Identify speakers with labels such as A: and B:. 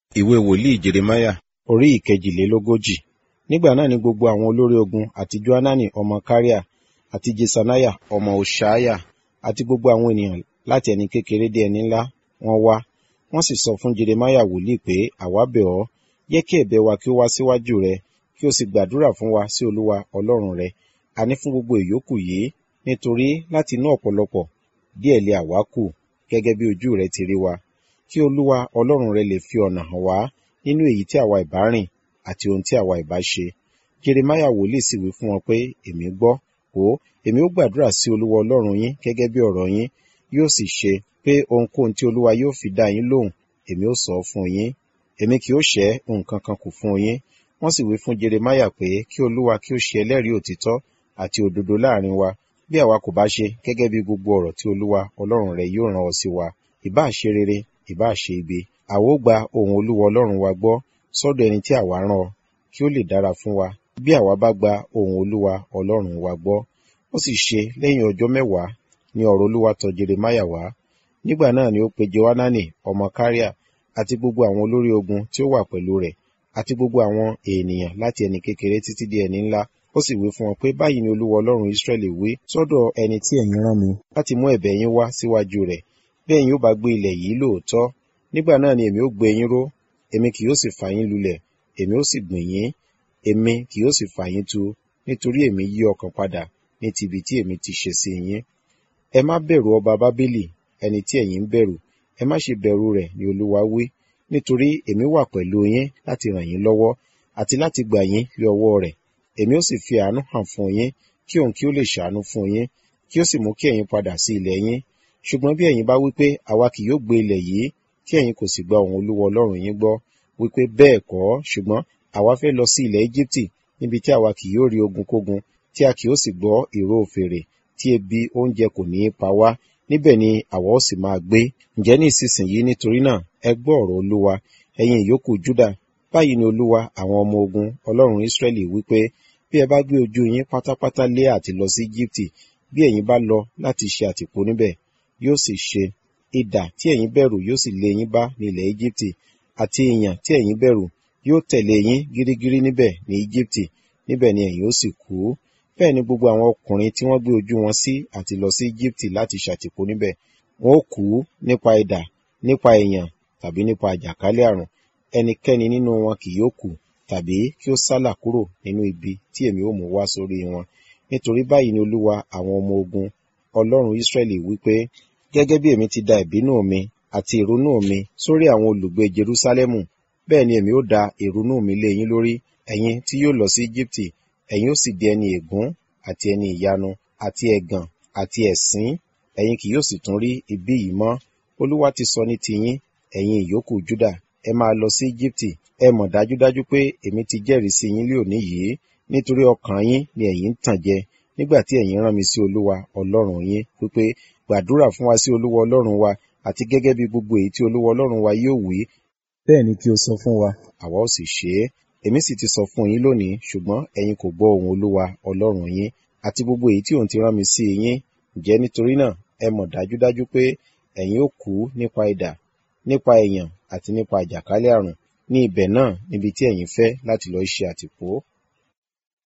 A: ìwé wòlíì jeremáyà orí ìkejìlélógójì nígbà náà ni gbogbo àwọn olórí ogun àti johanani ọmọ karea àti jesaniah ọmọ hoṣaiah àti gbogbo àwọn ènìyàn láti ẹni kékeré dé ẹni ńlá wọ́n wá wọ́n sì sọ fún jeremáyà wòlíì pé àwa bẹ̀ ọ́ jẹ́ kí ẹ̀bẹ̀ wa kí ó wá síwájú rẹ kí o sì gbàdúrà fún wa sí olúwa ọlọ́run rẹ àní fún gbogbo ìyókù yìí nítorí láti inú ọ̀pọ̀lọpọ̀ díẹ̀ lé àwa kù gẹ́gẹ́ bí ojú rẹ ti rí wa kí olúwa ọlọ́run rẹ lè fi ọ̀nà hàn wá nínú èyí tí àwa ìbá rìn àti ohun tí àwa ìbá ṣe jeremáyà wòlíì sì wí fún wọn pé èmi gbọ́ wò ó èmi ó gbàdúrà sí olúwa ọlọ́run yín gẹ́gẹ́ bí ọ̀rọ̀ yín yóò sì ṣe pé ohunkóhun tí olúwa yóò fi dá yín lóhùn èmi ó sọ fún yín èmi kì ó ṣẹ́ nǹkan kan kù fún yín wọ́n sì wí fún jeremáyà pé kí olúwa kí ó ṣe ẹlẹ́rìí òtítọ́ àti òdodo láàrin wa bí àwa kò bá ṣe gẹ́gẹ́ bí gbogbo ọ̀rọ̀ tí olúwa ọlọ́run rẹ yóò rán ọ sí wa ìbá ṣe rere ìbá ṣe ibi àwa ó gba ohùn olúwa ọlọ́run wa gbọ́ sọ́dọ̀ ẹni tí àwa rán ọ kí ó lè dára fún wa bí àwa bá gba ohùn olúwa ọlọ́run wa gbọ́ ó sì ṣe lẹ́yìn ọjọ́ mẹ́wàá ni ọ̀rọ̀ olúwa tọ̀ jeremáyà wá nígbà náà ni ó pe johanani ọmọ karea àti gbogbo àwọn olórí ogun tí ó wà pẹ̀lú rẹ̀ àti gbogbo àwọn ènìyàn láti ẹni kékeré títí dé ẹni ńlá ó sì wí fún wọn pé báyìí ni olúwa ọlọ́run israẹli wí sọ́dọ̀ ẹni tí ẹ̀yin rán mi láti mú ẹ̀bẹ̀ yín wá síwájú rẹ̀ bí ẹ̀yin ó bá gbé ilẹ̀ yìí lóòótọ́ nígbà náà ni èmi ó gbé yín ró èmi kì yóò sì fà yín lulẹ̀ èmi ó sì gbìn yín èmi kì yóò sì fà yín tu nítorí èmi yí ọkàn padà ní ti ibi tí èmi ti ṣe sí yín ẹ má bẹ̀rù ọba bábélì ẹni tí ẹ̀yin ń bẹ̀rù ẹ má ṣe bẹ̀rù rẹ̀ ni olúwa wí nítorí èmi wà pẹ̀lú yín láti ràn yín lọ́wọ́ àti láti gbà yín lé ọwọ́ rẹ̀ èmi ó sì fi àánú hàn fún yín kí òun kí ó lè ṣàánú fún yín kí ó sì mú kí ẹ̀yin padà sí ilẹ̀ yín ṣùgbọ́n bí ẹ̀yin bá wí pé àwa kì yóò gbé ilẹ̀ yìí tí ẹ̀yin kò sì gba òun olúwa ọlọ́run yín gbọ́ wípé bẹ́ẹ̀ kọ́ ṣùgbọ́n àwa fẹ́ lọ sí ilẹ̀ Éjíptì níbi tí àwa kì yóò rí ogun kógun tí a kì yóò sì gbọ́ ìró fèrè tí ebi oúnjẹ kò ní í pa wá níbẹ̀ ni àwa ó sì máa gbé ǹjẹ́ ní ìsinsìnyí nítorí náà ẹ gbọ́ ọ̀rọ̀ olúwa ẹ̀yin ìyókù Júdà báyìí ni olúwa àwọn ọmọ ogun ọlọ́run Ísírẹ́lì wípé bí ẹ bá gbé ojú yín pátápátá lé àti lọ sí Íjíptì bí ẹ̀yin bá lọ láti ṣe àtìpó níbẹ̀ yóò sì ṣe idà tí ẹ̀yin bẹ̀rù yóò sì lé yín bá ní ilẹ̀ Íjíptì àti ìyàn tí ẹ̀yin bẹ̀rù yóò tẹ̀lé yín gírígírí níbẹ̀ ní Íjíptì níbẹ̀ ni ẹ̀yin ó sì kú bẹ́ẹ̀ ni gbogbo àwọn ọkùnrin tí wọ́n gbé ojú wọn sí àti lọ sí Íjíptì láti ṣàtìpó níbẹ̀ wọn ó kú nípa idà nípa ìyàn tàbí nípa àjàkálẹ̀ àrùn ẹnikẹ́ni nínú wọn kì yóò kú tàbí kí ó sálà kúrò nínú ibi tí èmi ó mú wá sórí wọn nítorí báyìí ni olúwa àwọn ọmọ ogun ọlọ́run Ísírẹ́lì wípé gẹ́gẹ́ bí èmi ti da ìbínú mi àti ìrunú mi sórí àwọn olùgbé Jerúsálẹ́mù bẹ́ẹ̀ ni èmi ó da ìrunú mi lé yín lórí ẹ̀yin tí yóò lọ sí Íjíptì ẹ̀yin ó sì di ẹni ègún àti ẹni ìyanu àti ẹ̀gàn àti ẹ̀sín ẹ̀yin kì yóò sì tún rí ibi yìí mọ́ olúwa ti sọ ní tiyín ẹ̀yin ìyókù Júdà ẹ máa lọ sí Íjíptì ẹ mọ̀ dájúdájú pé èmi ti jẹ́rìí sí yín lé òní yìí nítorí ọkàn yín ni ẹ̀yin ń tàn jẹ nígbà tí ẹ̀yin rán mi sí olúwa ọlọ́run yín wípé gbàdúrà fún wa sí olúwa ọlọ́run wa àti gẹ́gẹ́ bí gbogbo èyí tí olúwa ọlọ́run wa yóò wí bẹ́ẹ̀ ni kí o sọ fún wa àwa ó sì ṣe é èmi sì ti sọ fún yín lónìí ṣùgbọ́n ẹ̀yin kò gbọ́ ohùn olúwa ọlọ́run yín àti gbogbo èyí tí òun ti rán mi sí yín ǹjẹ́ nítorí náà ẹ mọ̀ dájúdájú pé ẹ̀yin ó kú nípa idà nípa èèyàn àti nípa àjàkálẹ̀ àrùn ní ibẹ̀ náà níbi tí ẹ̀yin fẹ́ láti lọ ṣe àtìpó